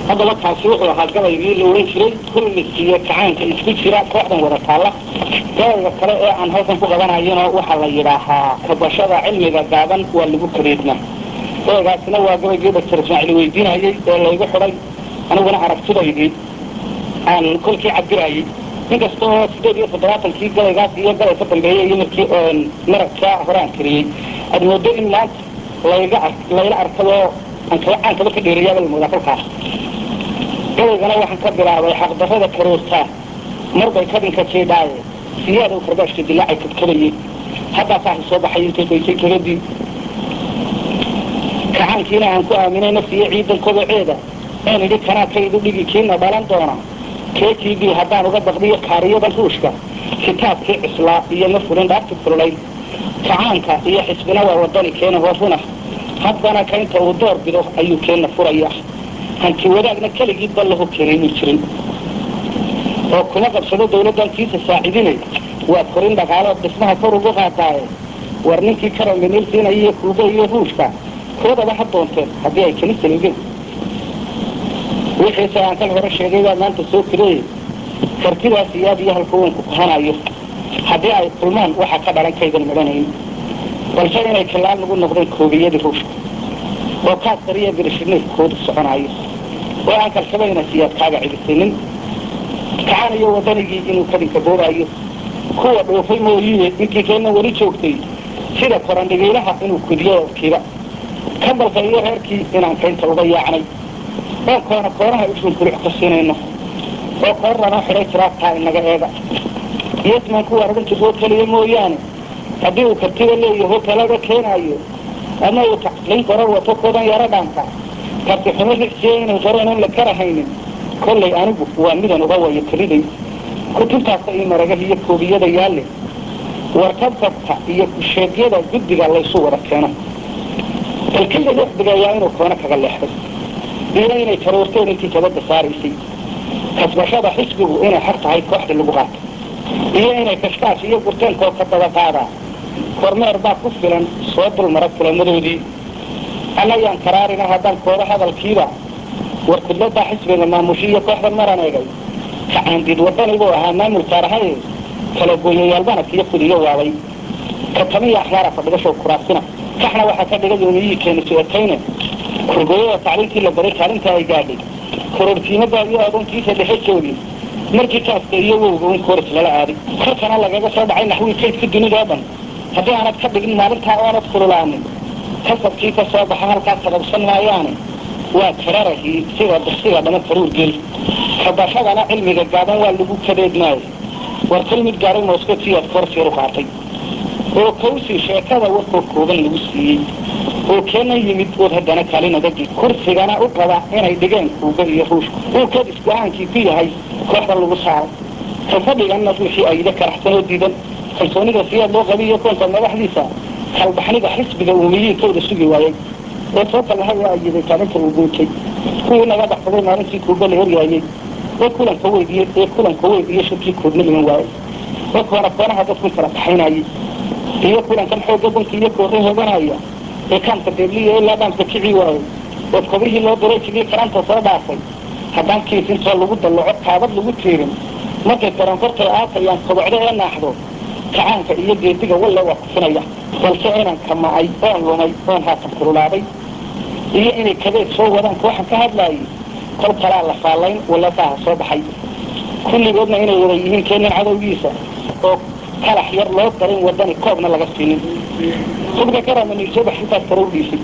haddaba kaasi wuxuu ahaa gabaygii la ohan jiray kulmis iyo kacaanka isku jira kooxdan wada taalla gabayga kale ee aan halkan ku qabanayona waxaa la yidhaahaa kabashada cilmiga gaaban waa lagu kareedna gabaygaasina waa gabaygii doctor ismaaciil weydiinayey ee laygu xidhay aniguna aragtidaydii aan kolkii cabirayey inkasta oo sideed iyo toddobaatankii gabaygaas iyo gabay ka dambeeyey iyo markii maragkaa horaan kariyey aad moodo in maanta layga ar layla arkadoo aan kala caankaba ka dheereeyaaba la moodaa kolkaas gabaygana waxaan ka bilaabay xaqdarrada karoortaa marbay kadinka jeedaaye siyaada u karbaashka dilaacay kadkabayey haddaa saaxi soo baxay intay baysay kabadii kacaankiina aan ku aaminay nafsiyo ciidan koboceeda een idhi kanaa kaydu dhigi kiina dhalan doona ktv haddaan uga baqdiyo kaariyadan ruushka kitaabkii cislaa iyo ma fulin dhaarti kululay kacaanka iyo xisbina waa wadani keena hooruna haddana kaynta uu door bido ayuu keenna furaya hanti wadaagna keligii ballahu keenaynu jirin oo kuma qabsado dawladdan kiisa saacidinay waa korin dhaqaalood dhismaha kor ugu qaadaaye war ninkii karambenilsiinaya iyo kuuba iyo ruushka koodaba ha doonteen haddii ay keni saliigeen wixiise aan kal hore sheegay baa maanta soo kireeyey kartidaas iyaad iyo halku uunku kahanayo haddii ay kulmaan waxaa ka dhalan kaydan midhanayn balse inay kilaan lagu noqdeen koobiyadii ruushka oo kaasariya birishiniirkoodu soconaayo oo aan kalsabayna siyaad kaaga cidisinin kacanayo wadanigii inuu kadinka boobaayo kuwa dhoofay mooyiye ninkii keenna weli joogtay sida korandhigiilaha inuu kudiyo kiba kambalka iyo reerkii inaan kaynta uga yaacnay oo koona koonaha usun kulux ka siinayno oo koor lanoo xidhay tiraabtaa inaga eega yesman kuwa odhan jirrood keliya mooyaane haddii uu kartida leeyaho talaga keenaayo ama uu tacliin qorar wato koodan yaro dhaanka karti xumo ricsiya inay qoreen oon la karahaynin kollay anigu waa midan uga wayo keliday kutubtaasa io maragaha iyo koobiyada yaalle warkabkabka iyo kusheegyada guddiga laysu wada keeno balkida lexdigayaa inuu koona kaga leexday iyo inay karoorteen intii kabadda saaraysay kasbashada xisbigu inay xaq tahay kooxdii lagu qaato iyo inay kashkaash iyo gurteenkoo ka daba qaadaa kormeer baa ku filan soo dulmara kulamadoodii annayaan karaarina haddaan kooda hadalkiiba war kudladaa xisbiga maamushi iyo kooxda maran eegay kacaandiid wadanibuu ahaa maamulkaarahaye kala gooyayaal banadka iyo kudiyo waabay katamiya axyaara fadhigashow kuraasina kaxna waxaa ka dhigay umiyihii keeni su-ekayne kurgooyada tacliintii la baray kaalinta ay gaadhay korortiimada iyo adoonkiisa dhexejoodii markii kaaska iyo wowga un kooris lala aaday korkana lagaga soo dhacay naxwii kaydka dunida oo dhan haddii aanad ka dhigin maalintaa oonad kululaanin kasabkii ka soo baxa halkaas sababsan maayaane waa kararahii sida duksiga dhama karuur gel kabashadana cilmiga gaaban waa lagu kadeedmaayo war kal mid gaaray moskatiyaad korsiir u qaatay oo kawsi sheekada warkoo kooban lagu siiyey oo keena yimid ood haddana kaalinadagi kursigana u qaba inay dhigeen kuuga iyo ruushka uu kadis go-aankii ku yahay kooxdan lagu saaray ka fadhiganna ruuxii ayda karaxsan oo diidan kalsoonida siyaad loo qabiyo koonka madaxdiisa kalbaxnida xisbiga uumiyiinkooda sugi waayey oo soo kallahay oo ayiday kaalinta uu guutay kuwii naga baxsaday maalintii kuuba la horyaayey ee kulanka weydiye ee kulanka weyd iyo shirkii koodna iman waayey oo koona koonaha dadku kala baxaynayay iyo kulankan xoogga bunka iyo koorre hooganaya ee kaamka deebliya ilaa dhaamka kici waayey oo kobihii loo diray jigii karanta soo dhaafay haddaan kiis intoo lagu dallaco kaabad lagu tiirin markay karankortay aatayaan kobocdo ee naaxdo kacaanka iyo geediga walle waa kufinaya balse inaan kama'ay oon lumay oon haatan kululaaday iyo inay kabeed soo wadaan kooxan ka hadlaayay kol kalaa la faallayn wallasaaha soo baxay kulligoodna inay wada yihiin keenin cadowgiisa oo kalax yar loo darin wadani koobna laga siinin hubka karamani soo bax intaas kare u dhiisay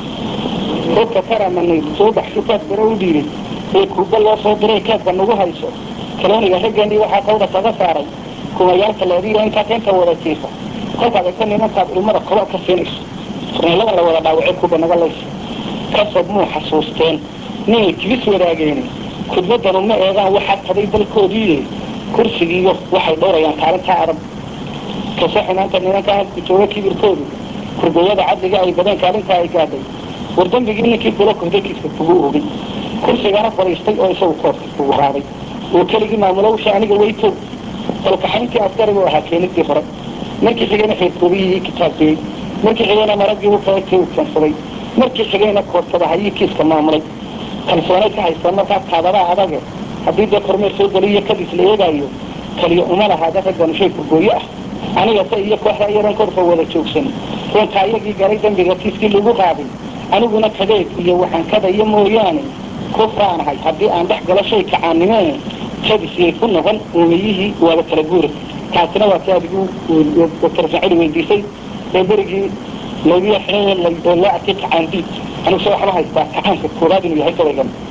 hubka karamani soo bax intaas kare u dhiibay ee kuuba loo soo diray keebka nagu hayso kalooniga raggeennii waxaa kawda kaga saaray kumayaalka leediyo intaa keenta wada jiifa kolkaad egta nimankaad ilmada kobo ka siinayso furneelada la wada dhaawacay kuuba naga laysa kasab muu xasuusteen ninay kibis wadaageeni kudbadanu ma eegaan waxaa taday dalkoodiiye kursigiiyo waxay dhowrayaan kaalintaa adag kase xumaanta nimanka halku jooga kibirkoodu kurgooyada cadliga ay badeen kaalintaa ay gaadhay war dembigii ninkii kula kohday kiiska kugu ogay kursigana fadhiistay oo isagu koobka kugu qaaday oo keligii maamulowsha aniga weytow dalkaxayntii askarigu ahaa keenidii hore markii xigayna xeerkoobiyihii kitaabkeeyey markii xigayna maraggii u kaegtay uu keensaday markii xigayna koortabahayii kiiska maamulay kalsoonay ka haystaan markaa kaadadaa adage haddii dee kormeer soo geliyo kadis la eegaayo kaliya uma lahaada raggan shay kurgooyo ah anigase iyo kooxda iyadan korka wada joogsan runta iyagii galay dembiga kiiskii lagu qaaday aniguna kadeed iyo waxaan kadaya mooyaane kufraanahay haddii aan dhex galo shay kacaanimee kadisiyay ku noqon uumiyihii waaba kala guura taasina waa si adigu doktor sacidi weydiisay ee berigii laygu yaxeen oo loo arkay kacaandiid aniguse waxaan u haystaa kacaanka koobaad inuu yahay gabaygan